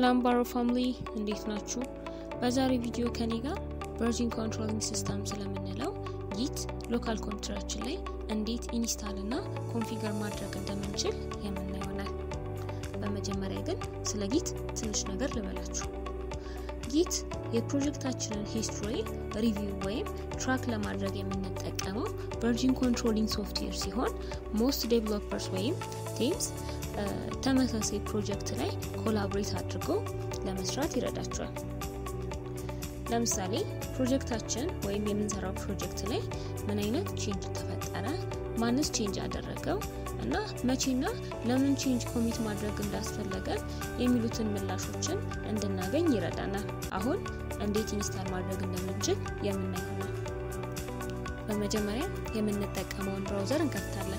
ሰላም ባሮ ፋሚሊ እንዴት ናችሁ? በዛሬ ቪዲዮ ከኔ ጋር ቨርዥን ኮንትሮሊንግ ሲስተም ስለምንለው ጊት ሎካል ኮምፒውተራችን ላይ እንዴት ኢንስታል እና ኮንፊገር ማድረግ እንደምንችል የምናየው ይሆናል። በመጀመሪያ ግን ስለ ጊት ትንሽ ነገር ልበላችሁ። ጊት የፕሮጀክታችንን ሂስትሪ ሪቪው ወይም ትራክ ለማድረግ የምንጠቀመው ቨርዥን ኮንትሮሊንግ ሶፍትዌር ሲሆን ሞስት ዴቨሎፐርስ ወይም ቲምስ ተመሳሳይ ፕሮጀክት ላይ ኮላቦሬት አድርጎ ለመስራት ይረዳቸዋል። ለምሳሌ ፕሮጀክታችን ወይም የምንሰራው ፕሮጀክት ላይ ምን አይነት ቼንጅ ተፈጠረ፣ ማንስ ቼንጅ አደረገው እና መቼና ለምን ቼንጅ ኮሚት ማድረግ እንዳስፈለገ የሚሉትን ምላሾችን እንድናገኝ ይረዳናል። አሁን እንዴት ኢንስታል ማድረግ እንደምንችል የምናይ ይሆናል። በመጀመሪያ የምንጠቀመውን ብራውዘር እንከፍታለን።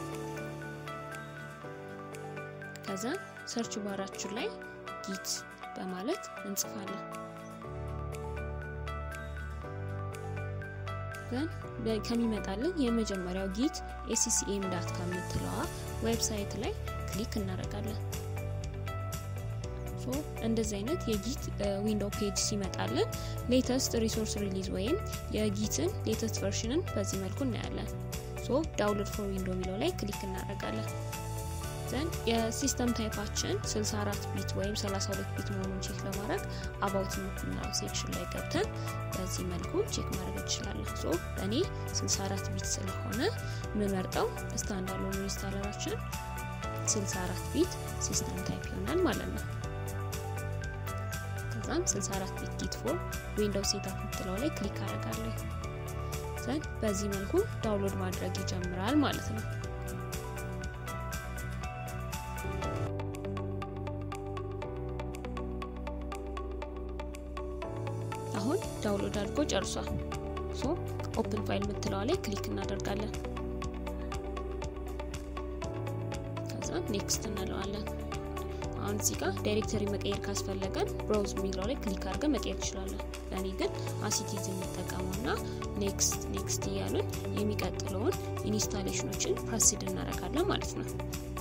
ከዛ ሰርች ባራችን ላይ ጊት በማለት እንጽፋለን። ዘን ከሚመጣልን የመጀመሪያው ጊት ኤሲሲኤም ዳት ካም የምትለዋ ዌብሳይት ላይ ክሊክ እናደርጋለን። እንደዚህ አይነት የጊት ዊንዶው ፔጅ ሲመጣልን ሌተስት ሪሶርስ ሪሊዝ ወይም የጊትን ሌተስት ቨርሽንን በዚህ መልኩ እናያለን። ሶ ዳውንሎድ ፎር ዊንዶ የሚለው ላይ ክሊክ እናደርጋለን። ዘን የሲስተም ታይፓችን 64 ቢት ወይም 32 ቢት መሆኑን ቼክ ለማድረግ አባውት የምትናው ሴክሽን ላይ ገብተን በዚህ መልኩ ቼክ ማድረግ እንችላለን። ሶ እኔ 64 ቢት ስለሆነ የምመርጠው ስታንዳርድ ኢንስታለራችን 64 ቢት ሲስተም ታይፕ ይሆናል ማለት ነው። ከዛም 64 ቢት ጊት ፎር ዊንዶው ሴታፕ የምትለው ላይ ክሊክ አደርጋለሁ። ዘን በዚህ መልኩ ዳውንሎድ ማድረግ ይጀምራል ማለት ነው። አሁን ዳውንሎድ አድርጎ ጨርሷል። ሶ ኦፕን ፋይል የምትለዋ ላይ ክሊክ እናደርጋለን። ከዛ ኔክስት እንለዋለን። አሁን እዚህ ጋር ዳይሬክተሪ መቀየር ካስፈለገን ብራውዝ የሚለው ላይ ክሊክ አድርገን መቀየር እንችላለን። ለእኔ ግን አሲቲዝ የሚጠቀመው ና ኔክስት ኔክስት እያሉን የሚቀጥለውን ኢንስታሌሽኖችን ፕሮሲድ እናደርጋለን ማለት ነው።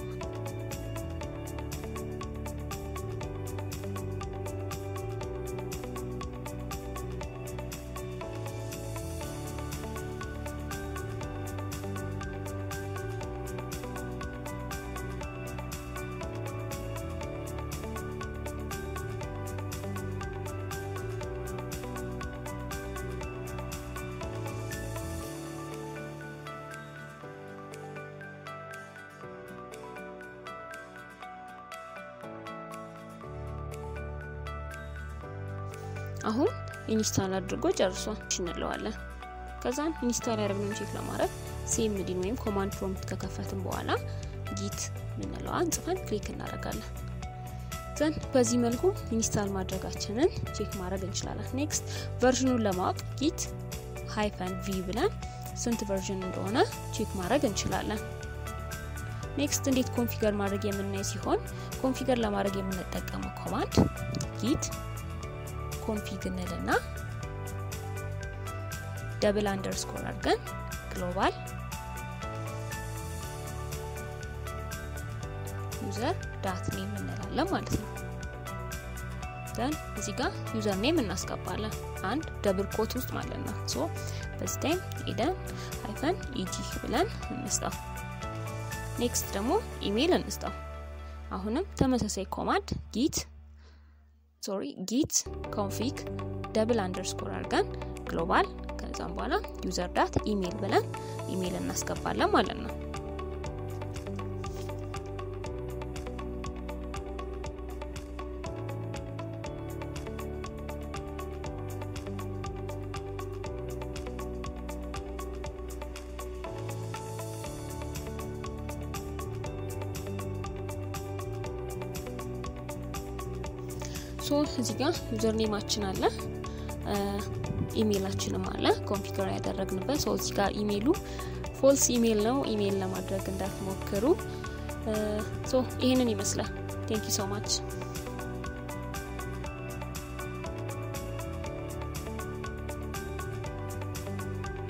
አሁን ኢንስታል አድርጎ ጨርሷል እንለዋለን። ከዛም ኢንስታል ያደረግነውን ቼክ ለማድረግ ሲኤምዲን ወይም ኮማንድ ፕሮምፕት ከከፈትን በኋላ ጊት ምንለዋን ጽፈን ክሊክ እናደርጋለን። ዘን በዚህ መልኩ ኢንስታል ማድረጋችንን ቼክ ማድረግ እንችላለን። ኔክስት ቨርዥኑን ለማወቅ ጊት ሃይፈን ቪ ብለን ስንት ቨርዥን እንደሆነ ቼክ ማድረግ እንችላለን። ኔክስት እንዴት ኮንፊገር ማድረግ የምናይ ሲሆን ኮንፊገር ለማድረግ የምንጠቀመው ኮማንድ ጊት ኮንፊግ እንልና ደብል አንደርስኮር አድርገን ግሎባል ዩዘር ዳት ኔም እንላለን ማለት ነው። ዘን እዚህ ጋር ዩዘር ኔም እናስገባለን አንድ ደብል ኮት ውስጥ ማለት ነው። ሶ በዚህ ታይም ኤደን ሃይፈን ኢጂ ብለን እንስጠው። ኔክስት ደግሞ ኢሜይል እንስጠው። አሁንም ተመሳሳይ ኮማንድ ጊት ሶሪ ጊት ኮንፊግ ደብል አንደርስኮር አድርገን ግሎባል ከዛም በኋላ ዩዘር ዳት ኢሜይል ብለን ኢሜይል እናስገባለን ማለት ነው። ሶ እዚህ ጋር ዩዘር ኔማችን አለ ኢሜይላችንም አለ ኮንፊገር ያደረግንበት። ሶ እዚህ ጋር ኢሜይሉ ፎልስ ኢሜይል ነው። ኢሜይል ለማድረግ እንዳትሞክሩ። ሶ ይህንን ይመስላል። ቴንክ ዩ ሶ ማች